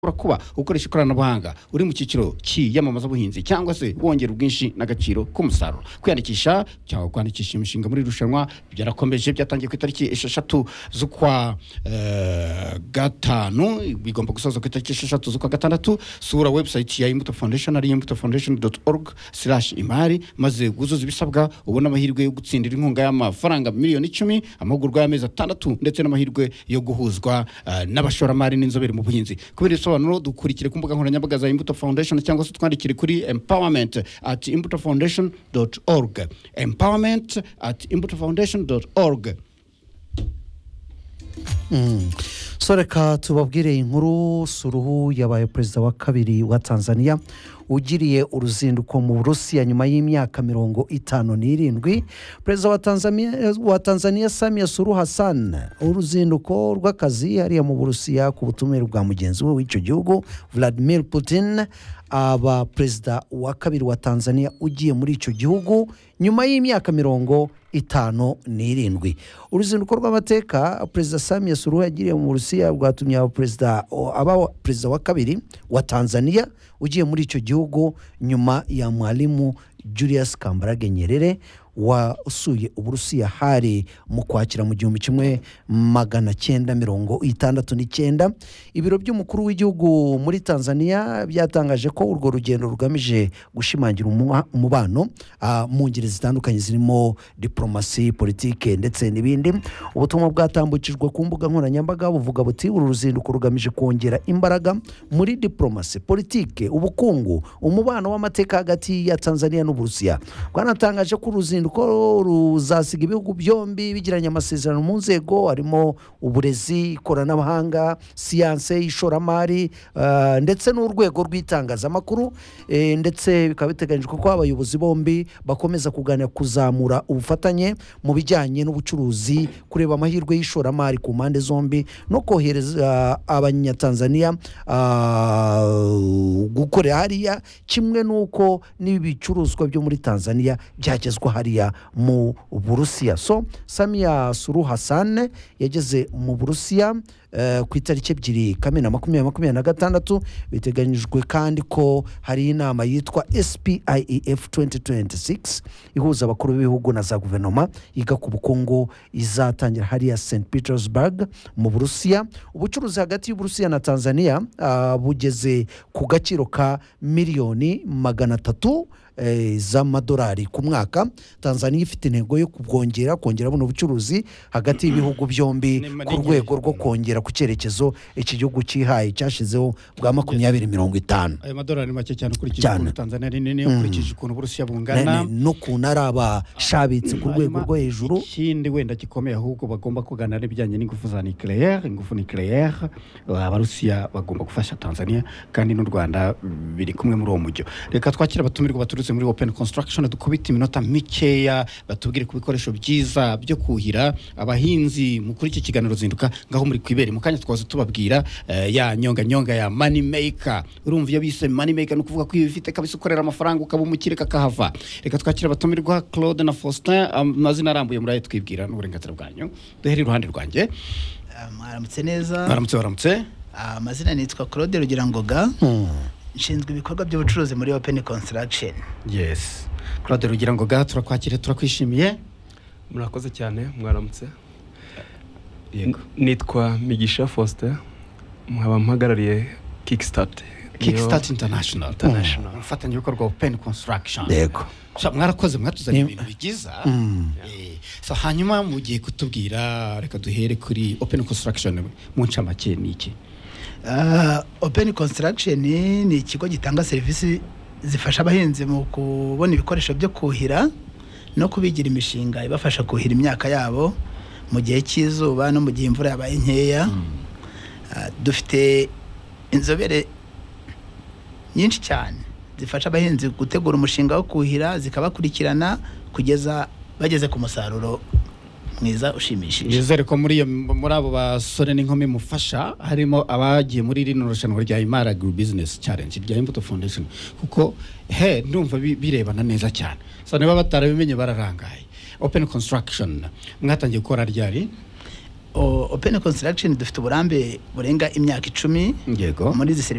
ushobora kuba ukoresha ikoranabuhanga uri mu cyiciro cy'iyamamazabuhinzi cyangwa se wongera ubwinshi n'agaciro k'umusaruro kwiyandikisha cyangwa kwandikisha imishinga muri irushanwa byarakomeje byatangiye ku itariki esheshatu z'ukwa eh, gatanu bigomba gusoza ku itariki esheshatu z'ukwa gatandatu sura website ya imbuto foundation ari imbuto foundation org imari maze guzuza ibisabwa ubona amahirwe yo gutsindira inkunga y'amafaranga miliyoni icumi amahugurwa y'amezi atandatu ndetse n'amahirwe yo guhuzwa eh, n'abashoramari n'inzobere mu buhinzi kubera ibisobanuro dukurikire ku mbuga nkoranyambaga za imbuto foundation cyangwa se twandikire kuri empowerment at imbuto foundation org empowerment at imbuto foundation org so reka tubabwire inkuru suruhu yabaye perezida wa kabiri wa tanzania ugiriye uruzinduko mu burusiya nyuma y'imyaka mirongo itanu n'irindwi perezida wa tanzania wa tanzania samiya suruhu hassan uruzinduko rw'akazi hariya mu burusiya ku butumire bwa mugenzi we w'icyo gihugu vladimir putin aba perezida wa kabiri wa tanzania ugiye muri icyo gihugu nyuma y'imyaka mirongo itanu n'irindwi uruzinduko rw'amateka perezida samiya suruhu yagiriye mu burusiya rwatumye aba perezida aba perezida wa kabiri wa tanzania ugiye muri icyo gihugu nyuma ya mwarimu julius kambarage nyerere wasuye uburusiya hari mu kwakira mu gihumbi kimwe magana cyenda mirongo itandatu n'icyenda ibiro by'umukuru w'igihugu muri tanzania byatangaje ko urwo rugendo rugamije gushimangira umuha- umubano ah, mu ngeri zitandukanye zirimo diporomasi politike ndetse n'ibindi ubutumwa bwatambukijwe ku mbuga nkoranyambaga buvuga buti uru ruzinduko rugamije kongera imbaraga muri diporomasi politike ubukungu umubano w'amateka hagati ya tanzania n'uburusiya rwanatangaje ko uruzinduko ruzasiga ibihugu byombi bigiranye amasezerano mu nzego harimo uburezi ikoranabuhanga siyanse ishoramari ah, ndetse n'urwego rw'itangazamakuru eh, ndetse bikaba biteganyijwe ko abayobozi bombi bakomeza kuganira kuzamura ubufatanye mu bijyanye n'ubucuruzi kureba amahirwe y'ishoramari ku mpande zombi no kohereza abanyatanzania ah, gukorera hariya kimwe n'uko n'ibicuruzwa byo muri tanzania byagezwa hariya mu burusiya so samiya suru hassan yageze mu burusiya eh, ku itariki ebyiri kamena makumyabiri makumyabiri na gatandatu biteganyijwe kandi ko hari inama yitwa spief 2026 ihuza abakuru b'ibihugu na za guverinoma yiga ku bukungu izatangira hariya st petersburg mu burusiya ubucuruzi hagati y'uburusiya na tanzania ah, bugeze ku gaciro ka miliyoni magana atatu eh, z'amadolari ku mwaka tanzania ifite intego yo kubwongera kongera buno bucuruzi hagati y'ibihugu byombi Ni ku rwego rwo kongera ku cyerekezo iki gihugu cyihaye cyashyizeho bwa makumyabiri mirongo itanu aya madolari make cyane ukurikije Cyane. ukuntu tanzania ari nini ukurikije ukuntu uburusiya bungana n'ukuntu ari abashabitse ku rwego Hanyuma, rwo hejuru ikindi wenda gikomeye ahubwo bagomba kuganira n'ibijyanye n'ingufu za nucleaire ingufu nucleaire abarusiya bagomba gufasha tanzania kandi n'u rwanda mm, biri kumwe muri uwo mujyo reka twakire abatumirwa baturutse muri open construction dukubite iminota mikeya batubwire ku bikoresho byiza byo kuhira abahinzi mu kuri iki kiganiro zinduka ngaho muri kwibere mu kanya twaza tubabwira eh, ya nyonga nyonga ya money maker urumva iyo bise money maker ni ukuvuga ko iyo ubifite kabisa ukorera amafaranga ukaba umukire kakahava reka twakire abatumirwa claude na faustin amazina arambuye murayo twibwira n'uburenganzira bwanyu duhere iruhande rwanjye Ah, mwaramutse neza baramutse baramutse Ah, amazina nitwa claude rugira ngoga nshinzwe ibikorwa by'ubucuruzi muri open construction yes claude rugira ngo ga turakwakire turakwishimiye murakoze cyane mwaramutse yego nitwa migisha faustin nkaba mpagarariye kickstart kickstart international International. umufatanyabikorwa wa open construction yego Sha, mwarakoze mwatuzaniye Ni- ibintu bigiza Eh, so hanyuma mugiye kutubwira reka duhere kuri open construction mu ncamake ni iki Ah, open construction ni ikigo gitanga serivisi zifasha abahinzi mu kubona ibikoresho byo kuhira no kubigira imishinga ibafasha kuhira imyaka yabo mu gihe cy'izuba no mu gihe imvura yabaye nkeya Ah, dufite inzobere nyinshi cyane zifasha abahinzi gutegura umushinga wo kuhira zikabakurikirana kugeza bageze ku musaruro mwiza ushimishije nizere ko muri iyo muri abo basore n'inkumi mufasha harimo abagiye muri rino rushanwa rya imara agro business challenge rya imbuto foundation kuko he ndumva bi- birebana neza cyane so niba batarabimenye bararangaye open construction mwatangiye gukora ryari o- open construction dufite uburambe burenga imyaka icumi yego muri izi serivisi